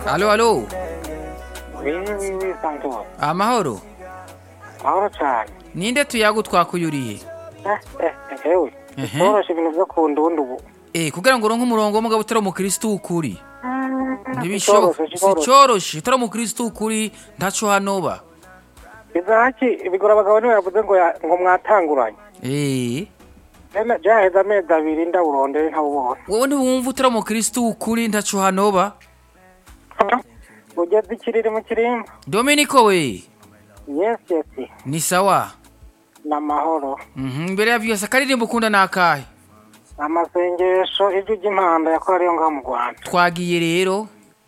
Aló, aló. Oui, oui, oui, Santos. Amahoro. Mahoro cyane. Ninde tuyagu twakuyuriye? Eh, eh, eh, ewe. Ehe. Toroshe ibintu byo ku ndundi ubu. Eh, kugira ngo uronke umurongo w'umugabo utari umukristo ukuri. Ntibishoboka. Icoroshe, Si icoroshe. coroshe, utari umukristo ukuri ntaco hanoba. Izaki bigora abagabo niwe yavuze ngo ya- ngo mwatanguranye. Eh. Ena jaheza amezi abiri ndawurondere ntawubona. Wowe ntiwumva utari umukristo ukuri ntaco hanoba? Ugeze ikiriri mu kirimba. Dominico we. Yes, yes. Ni sawa. Namahoro. Mhm, mbere ya vyose akaririmbo ukunda nakahe? Amasengesho ijwi ry'impanda yakorera ngaho mu Rwanda. Twagiye rero.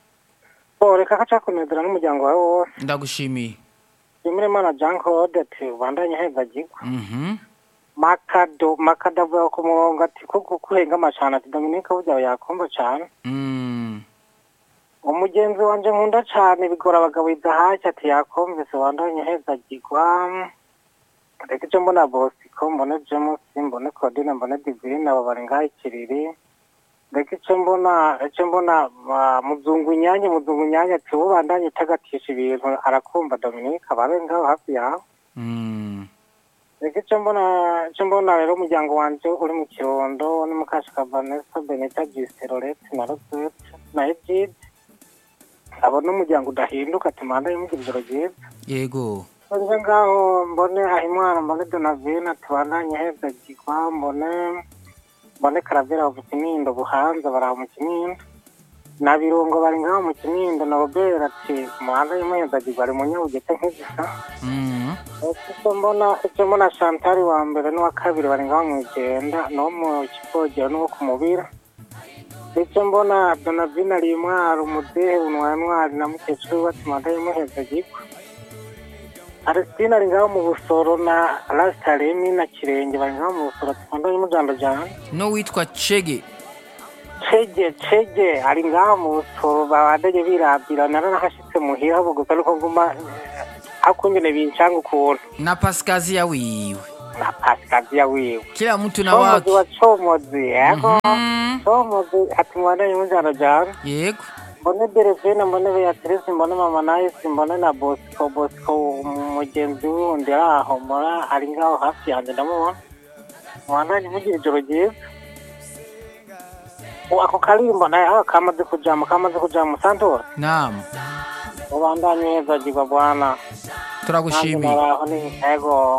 Oh, reka kaca kunezera n'umuryango wawe wose. Ndagushimiye. Jimire mana Jean Claude ati ubandanye heza gigwa. Mhm. Makado, Makado avuga ku murongo ati kuko kuhenga amacana ati Dominique burya yakumva cyane. Mm. umugenzi wanje nkunda cane bigora abagabo idahashya ati yakumvise wandanye heza gigwa reka ico mbona bosiko mbone james mbone claudine mbone divine abo bari ngaho ikiriri reka ico mbona ico mbona ah, muzungu nyange muzungu nyange ati wowe bandanye itagatisha ibintu arakumva dominique ababe ngaho hafi yawe Mm. reka ico mbona ico mbona rero umuryango wanje uri mu kirundo ni mukashika vanessa beneta gisterolete na rosette na egide abo n'umuryango udahinduka ati manda y'umugira ijoro ryiza Yego. nje ngaho mbone ahimwana mbone donavine ati bandanye heza gigwa mbone mbone karavera mu kinindo buhanza baraho mu kinindo na birungo bari ngaho mu kinindo na robert ati manda y'umuheza gigwa ari mu nyabugete nk'igisa Mm. icyo mbona icyo mbona shantari wa mbere n'uwa kabiri bari ngaho mu igenda n'uwo mu kipogero n'uwo ku mubira icyo mbona donavine ari intwari umudehe unwaye ntwari na mukecuru we bati manda y'umuheza gigwa Aristine ari ngaho mu busoro na Rastaremi na Kirenge bari ngaho mu busoro ati manda y'umujando jana No witwa Chege. Cege Cege ari ngaho mu busoro babandanye birabira naranahashitse muhira bugusa ariko nguma hakungene bincanga ukuntu Na Pascazia wiwe. na Pascasia wiwe Kila mtu na comozi wake. wa comozi yego Mhm. comozi ati mwana y'umujano jana Yego. mbone Delphine mbone Beatrice mbone mama Nice mbone na Bosco Bosco umugenzi wundi ari aho mbona ari ngaho hafi yanjye ndamubona mwana mugira ijoro ryiza ubu ako karimbo nayo kamaze kujama kamaze kujama santora Naam. ubandanye heza jigwa bwana nanjye Turagushimiye. naraho ni ego